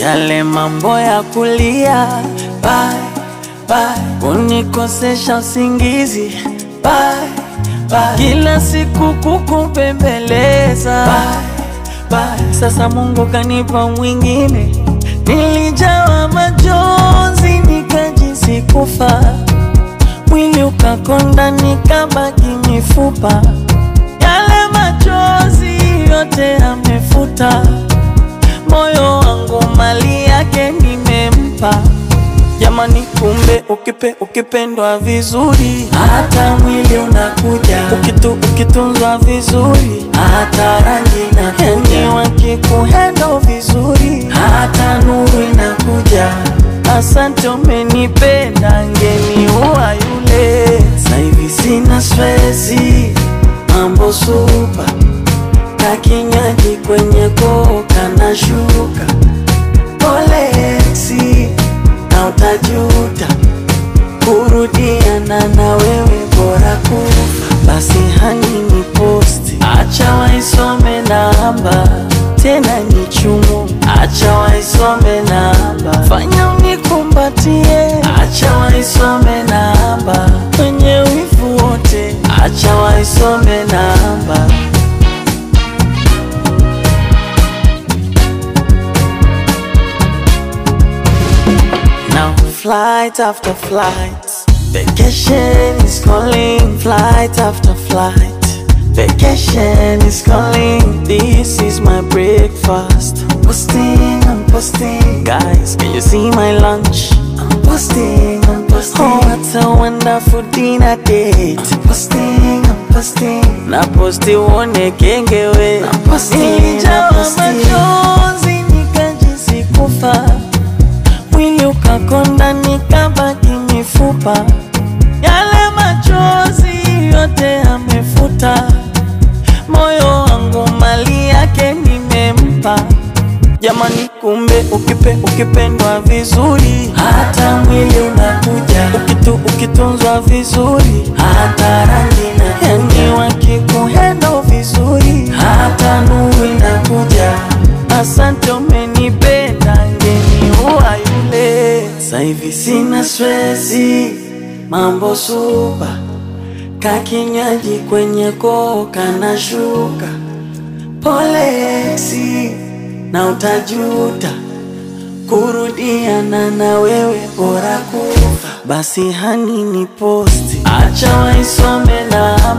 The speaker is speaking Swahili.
yale mambo ya kulia bye, bye, kunikosesha usingizi bye, bye, kila siku kukupembeleza bye, bye. Sasa Mungu kanipa mwingine, nilijawa majonzi nikajisi kufa, mwili ukakonda nikabaki mifupa, yale machozi yote amefuta moyo wangu mali yake nimempa. Jamani, kumbe ukipe ukipendwa vizuri, hata mwili unakuja. Ukitu ukitunzwa vizuri, hata rangi inakuja. Yani wakikuhendo vizuri, hata nuru inakuja. Asante, umenipenda, ngeniua yule. Sasa hivi sina stresi, mambo supa kakinywaji kwenye koka na shuka poleksi na utajuta kurudiana na wewe bora kufa basi hani ni posti acha waisome namba tena ni chumu acha waisome namba fanya unikumbatie acha waisome namba kwenye wivu wote acha waisome namba Now flight after flight, vacation is calling. Flight after flight, vacation is calling. This is my breakfast. I'm posting, I'm posting. Guys, can you see my lunch? I'm posting, I'm posting. Oh, what a wonderful dinner date. I'm posting, I'm posting. Na posti uone kengewe. Na posti, nilijawa machozi nikajisi kufa mwili ukakonda nikabaki mifupa, yale machozi yote amefuta, moyo wangu mali yake nimempa. Jamani, kumbe ukipe ukipendwa vizuri, hata mwili unakuja. Ukitu ukitunzwa vizuri, hata rangi na yani, wakikuhendo vizuri, hata nuru inakuja. Asante, umenipenda, ngeniua yule. Sasa hivi sina stresi, mambo supa, kakinywaji kwenye koka na shuka poleksi na utajuta kurudiana na wewe bora kufa. Basi hani ni posti, acha waisome na